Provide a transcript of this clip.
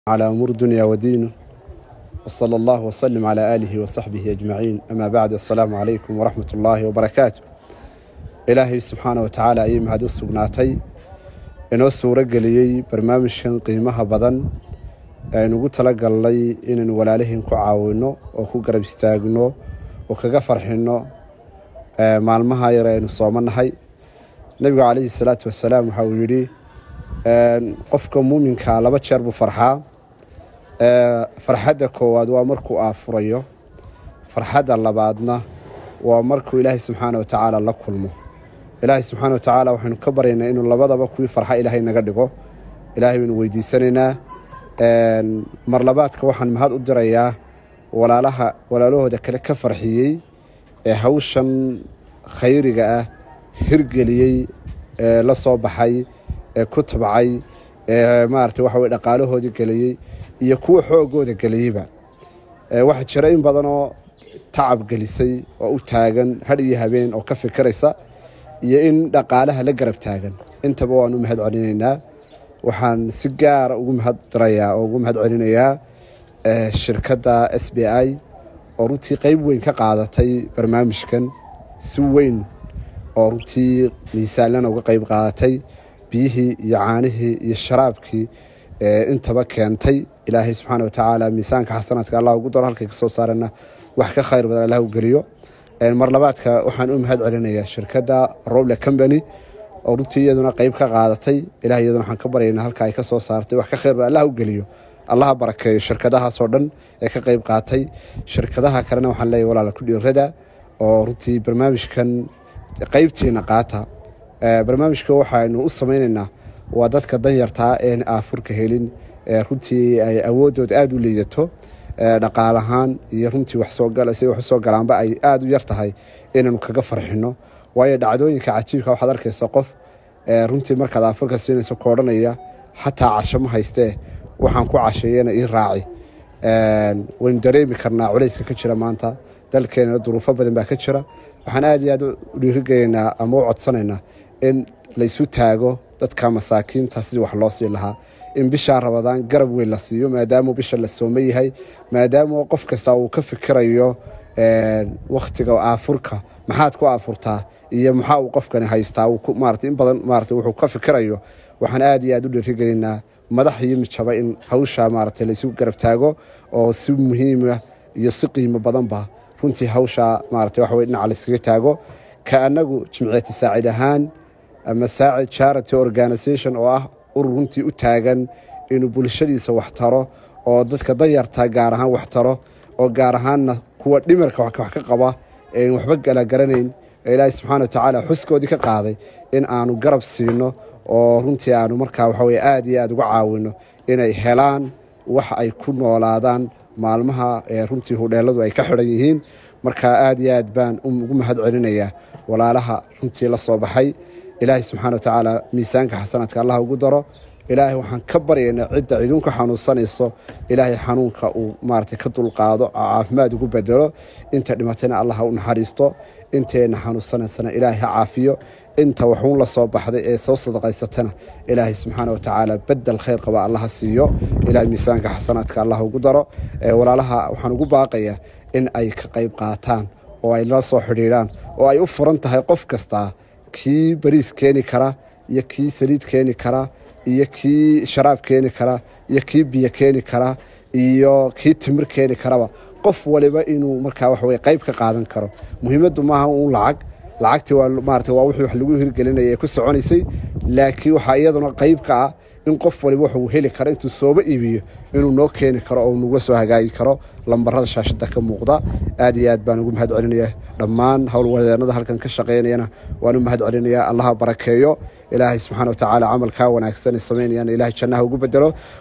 على أمور الدنيا ودينه وصلى الله وسلم على آله وصحبه أجمعين أما بعد السلام عليكم ورحمة الله وبركاته إلهي سبحانه وتعالى أي مهد السقناتي inoo suuro geliyey barnaamijkan qiimaha badan aynu ugu talagalnay inaynu walaalihiin ku caawino oo ku garab istaagno oo kaga farxino maalmaha yar aynu soomanahay nebigu calayhi salaatu wasalaam waxa uu yidhi qofka muuminkaa laba jeer buu farxaa farxadda koowaad waa markuu aafurayo farxadda labaadna waa markuu ilaahay subxaana wa tacaala la kulmo ilaahay subxaana wa tacaala waxaynu ka baryaynaa inuu labadaba kuwii farxa ilaahay naga dhigo ilaahay baynu weydiisanaynaa mar labaadka waxaan mahad u dirayaa walaalaha walaalahooda kale ka farxiyey ee hawshan khayriga ah hirgeliyey ee la soo baxay ee ku tabcay ee maarata waxa weye dhaqaalahoodii geliyey iyo kuwa xoogooda geliyeyba waxaa jira in badanoo tacab gelisay oo u taagan hadh iyo habeen oo ka fikiraysa iyo in dhaqaalaha la garab taagan intaba waan u mahad celinaynaa waxaan si gaara ugu mahad dirayaa oo ugu mahad celinayaa shirkadda s b i oo runtii qeyb weyn ka qaadatay barnaamijkan si weyn oo runtii miisaanlana uga qeyb qaadatay biyihii iyo caanihii iyo sharaabkii intaba keentay ilaahay subxaana watacaala miisaanka xasanaadka allah ugu daro halkay ka soo saarana wax ka khayr badan allah u geliyo mar labaadka waxaan u mahad celinayaa shirkadda roble combany oo runtii iyaduna qeyb ka qaadatay ilahay iyaduna waxaan ka baryaynaa halka ay ka soo saartay wax ka khayr badan allah u geliyo allaha barakeeyo shirkadahaasoo dhan ee ka qeyb qaatay shirkadaha kalena waxaan leeyahy walaala ku dhiirada oo runtii barnaamijkan qeybtiina qaata barnaamijka waxaynu u samaynaynaa waa dadka danyartaa een aafurka helin runtii ay awoodooda aada u liidato dhaqaalahaan iyo runtii waxsoosi wax usoo galaanba ay aada u yar tahay inaynu kaga farxino waayo dhacdooyinka cajiibka waxaad arkaysa qof runtii markaad aafurka siinayso koodhanaya xataa casho ma haystee waxaan ku casheeyana ii raaci waynu dareemi karnaa culayska ka jira maanta dalkeenana duruufo badan baa ka jira waxaan aada iyo aad u dhiirigelinaa ama u codsanaynaa in laysu taago dadka masaakiinta sidii wax loo sii lahaa in bishaa rabadaan garab weyn la siiyo maadaamuu bisha la sooma yahay maadaama qof kasta uu ka fikirayo wakhtiga aafurka maxaad ku aafurtaa iyo maxaa uu qofkani haystaa maarata in badan maarata wuxuu ka fikirayo waxaan aada iyo aad u dhiirigelinaa madax iyo mijaba in hawsha maarata laysu garab taago oo si muhiima iyo si qiimo badanba runtii hawsha maarata waxa weye dhinaca layskaga taago ka annagu jimciyati saacid ahaan ama saacid charity organisation oo ah urur runtii u taagan inuu bulshadiisa wax taro oo dadka danyarta gaar ahaan wax taro oo gaar ahaanna kuwa dhimirka wax ka qaba een waxba galagaranayn ee ilaahay subxaana watacaala xuskoodii ka qaaday in aanu garab siino oo runtii aanu markaa waxaweye aada iyo aada uga caawino inay helaan wax ay ku noolaadaan maalmaha runtii hudheeladu ay ka xidhan yihiin marka aada iyo aad baan ugu mahad celinayaa walaalaha runtii la soo baxay ilaahay subxaana watacaala miisaanka xasanaadka allah ugu daro ilaahay waxaan ka baryaynaa cidda idinku xanuunsanayso ilaahay xanuunka uu maarata ka dulqaado caafimaad ugu bedelo inta dhimatayna allah ha u naxariisto inteenna xanuunsanaysana ilaahay ha caafiyo inta waxuun la soo baxday ee soo sadaqaysatana ilaahay subxaana watacaala bedel khayr qaba allaha siiyo ilahay miisaanka xasanaadka allah ugu daro walaalaha waxaan ugu baaqayaa in ay ka qayb qaataan oo ay la soo xidhiidhaan oo ay u furan tahay qof kastaa kii bariis keeni kara iyo kii saliid keeni kara iyo kii sharaab keeni kara iyo kii biyo keeni kara iyo kii timir keeni karaba qof waliba inuu markaa waxaweye qayb ka qaadan karo muhiimaddu maaha uun lacag lacagtii waa maarata waa wixii wax lagu hirgelinaya ee ku soconaysay laakiin waxaa iyaduna qayb ka ah in qof waliba waxuu heli karo intuu sooba iibiyo inuu noo keeni karo oo nagula soo hagaagi karo lambarada shaashada ka muuqda aad iyo aad baan ugu mahad celinaya dhammaan howlwadeenada halkan ka shaqaynayana waan u mahad celinayaa allaha barakeeyo ilaahay subxaana watacaala camalkaa wanaagsan ee samaynayana ilahay jannaha ugu bedelo